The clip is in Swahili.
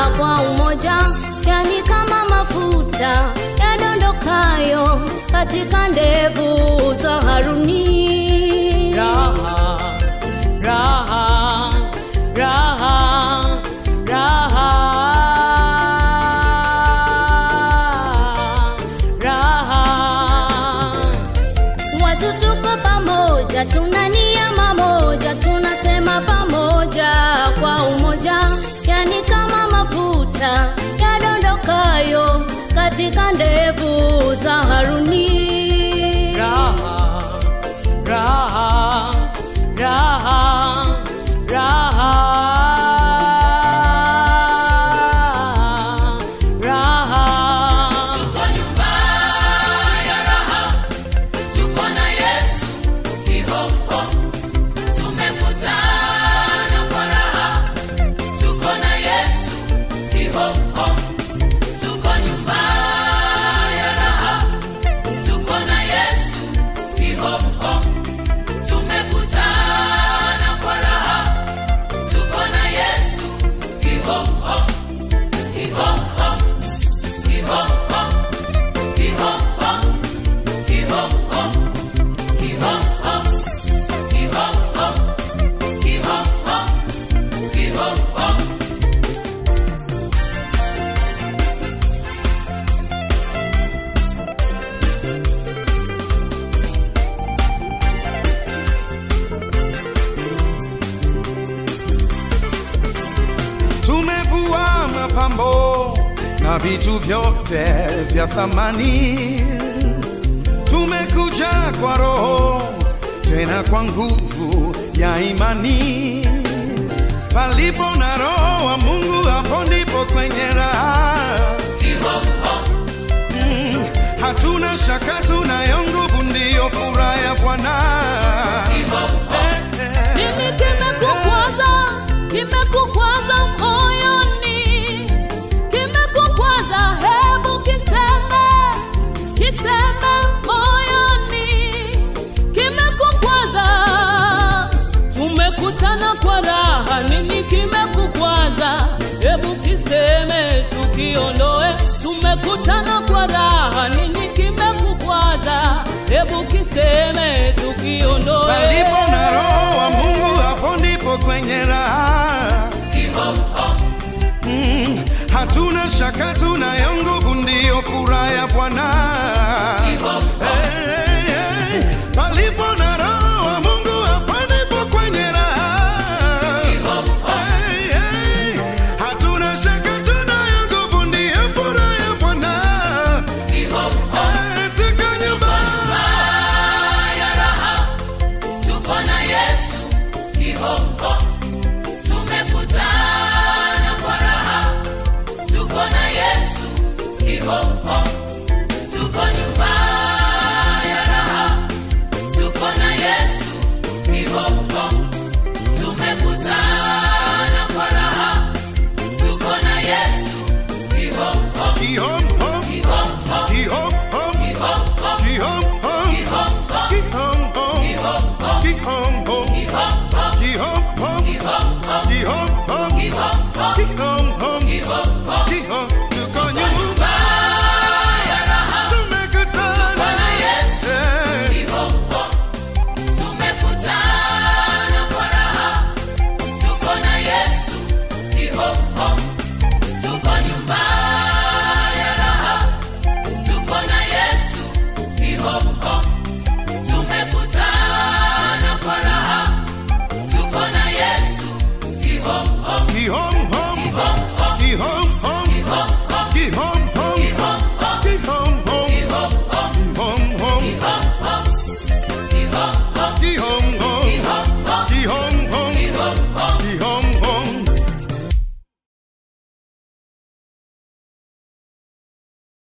kwa umoja, yani kama mafuta yadondokayo katika ndevu za Haruni. raha raha raha raha raha Watu tuko pamoja, tuna nia mamoja, tunasema pamoja kwa umoja, yani kama mafuta yadondokayo katika ndevu za Haruni. raha raha raha raha raha Tuko nyumba ya raha, tuko na Yesu kihomko, tumekutana kwa raha, tuko na Yesu kihomko, tuko nyumba ya raha, tuko na Yesu kihomko, tumekutana kwa raha, tuko na Yesu kihomko, kihomko, kihomko. tumevua mapambo na vitu vyote vya thamani, tumekuja kwa Roho tena kwa nguvu ya imani. Palipo na Roho wa Mungu, hapo ndipo kwenye raha. Mm, hatuna shaka, tunayo nguvu, ndiyo furaha ya Bwana. Eh, eh. Nini kimekukwaza? Kimekukwaza moyoni, kimekukwaza, hebu kiseme, kiseme moyoni, kimekukwaza. Tumekutana kwa raha, nini kimekukwaza? Hebu kiseme, tukiondoe. Tumekutana kwa raha, nini kimekukwaza? Hebu kiseme, tukiondoe. Palipo na Roho wa Mungu, hapo ndipo kwenye raha. Mm, hatuna shaka, tunayo nguvu, ndiyo furaha ya Bwana. Hey, hey, hey. Palipo na Roho wa Mungu, hapo ndipo kwenye raha. Hey, hey. Hatuna shaka, tunayo nguvu, ndiyo furaha ya Bwana. Hey, tuko nyumbani. Tuko na Yesu kihomko